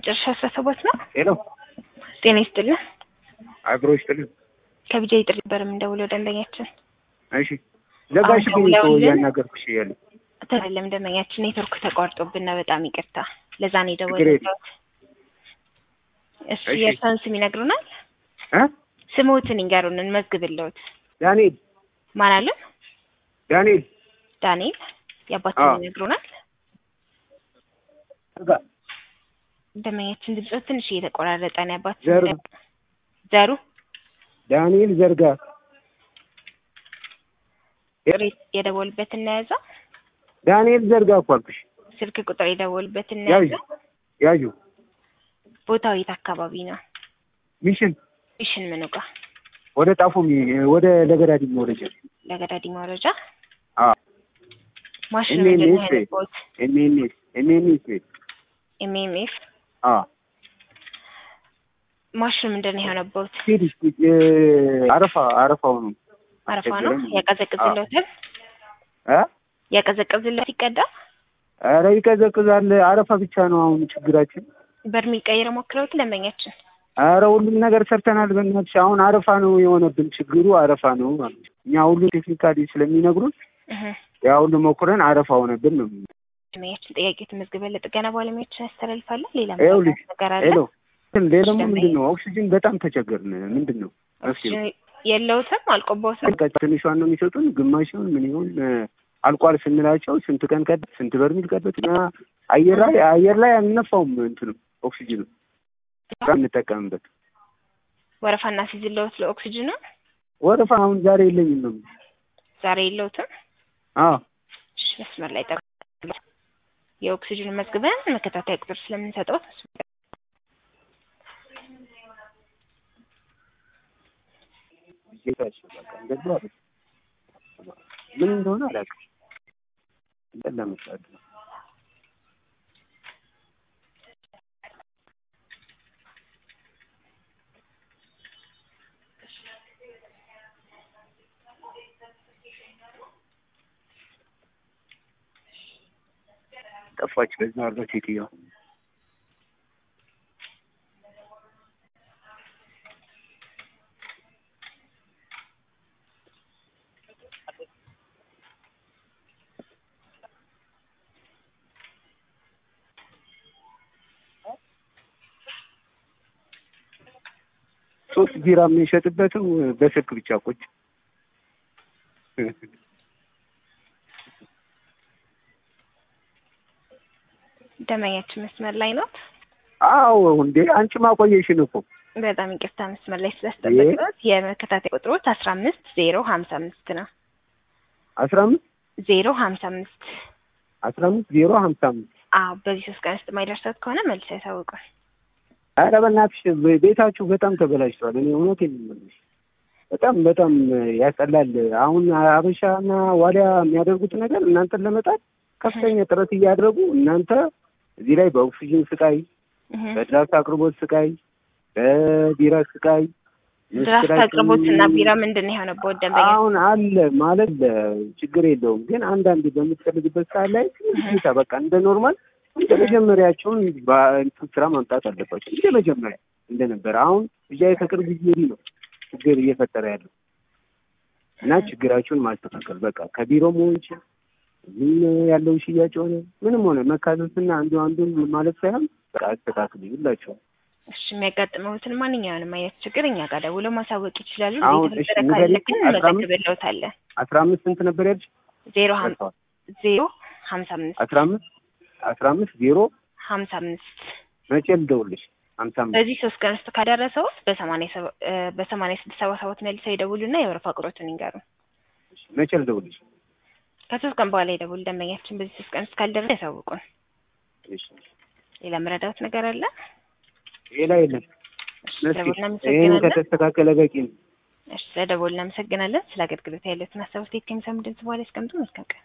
መጨረሻ አስራ ሰባት ነው። ሄሎ ጤና ይስጥልን። አብሮ ይስጥልን። ከቢጃ ጥሪ ነበር የምንደውለው ደንበኛችን እሺ ዘጋሽ ግን እኮ ደውለውልን? እያናገርኩሽ እያለ ተለም ደንበኛችን ኔትወርክ ተቋርጦብን ነው። በጣም ይቅርታ። ለዛ ነው ችግር የደወልነው። እሺ እሺ። የእርሳን ስም ይነግሩናል? እ ስሞትን ይንገሩን እንመዝግብልዎት። ዳንኤል ማን አለን? ዳንኤል ዳንኤል የአባት አዎ። ስም ይነግሩናል? ዘጋ ደንበኛችን ድምፆት ትንሽ እየተቆራረጠ ነው። የአባት ስም ዘሩ ይነግሩን? ዘሩ ዳንኤል ዘርጋ ሬት የደወሉበትን እናያዘው። ዳንኤል ዘርጋ እኮ አልኩሽ። ስልክ ቁጥር የደወሉበትን ያዡ እናያዘው። ያዡ ቦታው የት አካባቢ ነው? ሚሽን ሚሽን ምኑ ጋር? ወደ ጣፎ ሚ- ወደ ለገዳዲ መውረጃ ለገዳዲ መውረጃ አ ማሽኑ እኔ ምንድን ነው ነኝ። ያለበት? ኤምኤንኤስ ኤምኤንኤስ ኤምኤምኤፍ አ ማሽኑ ምንድን ነው የሆነበት? ሲዲ እ አረፋ አረፋው ነው አረፋ ነው አስቸገረኝ። ያቀዘቅዝለታል። እ ያቀዘቅዝለት ይቀዳ ኧረ ይቀዘቅዛል። አረፋ ብቻ ነው አሁን ችግራችን። በርሚል ቀይረ ሞክረውት ደንበኛችን ኧረ ሁሉም ነገር ሰርተናል። በእናትሽ አሁን አረፋ ነው የሆነብን ችግሩ አረፋ ነው ማለት ነው። እኛ ሁሉ ቴክኒካሊ ስለሚነግሩን እህ ያ ሁሉ ሞክረን አረፋ ሆነብን ነው። ደንበኛችን ጥያቄ ተመዝግበን ለጥገና ባለሙያዎችን ያስተላልፋለን። ሌላ ይኸውልሽ፣ ምክንያት ነገር አለ? ሄሎ ሌላ ደግሞ ደንበኛ- ምንድን ነው ኦክሲጅን በጣም ተቸገርን። ምንድን ነው መፍትሄው? ኦክሲጅን የለውትም አልቆቦትም። በቃ ትንሿን ነው የሚሰጡን፣ ግማሽውን ምን ይሆን እ፣ አልቋል ስንላቸው ስንት ቀን ቀደ ስንት በርሚል ቀደት እና አየር ላይ አየር ላይ አንነፋውም እንትኑ ኦክሲጅኑ በጣም እንጠቀምበት ወረፋና ሲዝለውት ለኦክሲጅኑ ወረፋ አሁን ዛሬ የለኝም ነው የምልሽ። ዛሬ የለውትም። አዎ እሺ፣ መስመር ላይ ጠብቁ። የኦክሲጅን መዝግበን መከታተያ ቁጥር ስለምንሰጠው ጌታችን በቃ እንደዛ አይደል። ምን እንደሆነ አላውቅም። ለመስራት ነው ጠፋች። በዛ አርጋ ሴትዮዋ ሶስት ቢራ የምንሸጥበትም በስልክ ብቻ ቁጭ ደንበኛችን መስመር ላይ ነው። አዎ እንዴ አንቺ ማቆየሽን እኮ በጣም ይቅርታ መስመር ላይ ስላስጠበቅነው የመከታተያ ቁጥሮች አስራ አምስት ዜሮ ሀምሳ አምስት ነው። አስራ አምስት ዜሮ ሀምሳ አምስት አስራ አምስት ዜሮ ሀምሳ አምስት አዎ በዚህ ሶስት ቀን ውስጥ የማይደርሰት ከሆነ መልስ ያሳውቃል። ኧረ በእናትሽ ቤታችሁ በጣም ተበላሽቷል። እኔ እውነቴን ነው የምልሽ በጣም በጣም ያስጠላል። አሁን አበሻና ዋሊያ የሚያደርጉት ነገር እናንተን ለመጣል ከፍተኛ ጥረት እያደረጉ እናንተ እዚህ ላይ በኦክሲጅን ስቃይ፣ እህ በድራፍት አቅርቦት ስቃይ፣ በቢራ ስቃይ ድራፍት ምስክራችን- አቅርቦት እና ቢራ ምንድን ነው የሆነበት ደንበኛ? አሁን አለ ማለት ችግር የለውም ግን አንዳንድ በምትፈልግበት ሰዓት ላይ ሁኔታ በቃ እንደ ኖርማል እንደ መጀመሪያቸውን በእንትን ስራ ማምጣት አለባቸው። እንደ መጀመሪያ እንደነበረ አሁን ብቻ ከቅርብ ጊዜ ወዲህ ነው ችግር እየፈጠረ ያለው እና ችግራቸውን ማስተካከል በቃ ከቢሮም ሆን ይችላል ምን ያለው ሽያጭ ሆነ ምንም ሆነ መካሰስና አንዱ አንዱን ማለት ሳይሆን በቃ አስተካክሉ ሁላቸው እሺ የሚያጋጥመውትን ማንኛውንም አይነት ችግር እኛ ጋር ደውለው ማሳወቅ ይችላሉ። አሁን ቤት እሺ መሰረት ንገሪኝ፣ ካለ ግን አስራ አምስት እንመዘግብልዎታለን። አስራ አምስት ስንት ነበር ያልሽ? ዜሮ ሀም- ዜሮ ሀምሳ አምስት አስራ አምስት አስራ አምስት ዜሮ ሀምሳ አምስት መቼ ልደውልሽ? ሀምሳ አምስት በዚህ ሶስት ቀን ውስጥ ካደረሰው በሰማንያ ሰባ- እ በሰማንያ ስድስት ሰባ ሰባት መልሰው ይደውሉና የወረፋ ቁጥሮትን ይንገሩ። መቼ ልደውልሽ? ከሶስት ቀን በኋላ ይደውሉ ደንበኛችን። በዚህ ሶስት ቀን ውስጥ ካልደረሰ ያሳውቁን። እሺ ሌላ መረዳት ነገር አለ? ሌላ የለም። እሺ፣ መስኪ ስለደወሉ ይህን እናመሰግናለን። ከተስተካከለ በቂ ነው። እሺ፣ ስለደወሉ እናመሰግናለን። ስለ አገልግሎት ያለትን ሀሳብ ስቴት ከሚሰሙ ድምጽ በኋላ ያስቀምጡ። መልካም ቀን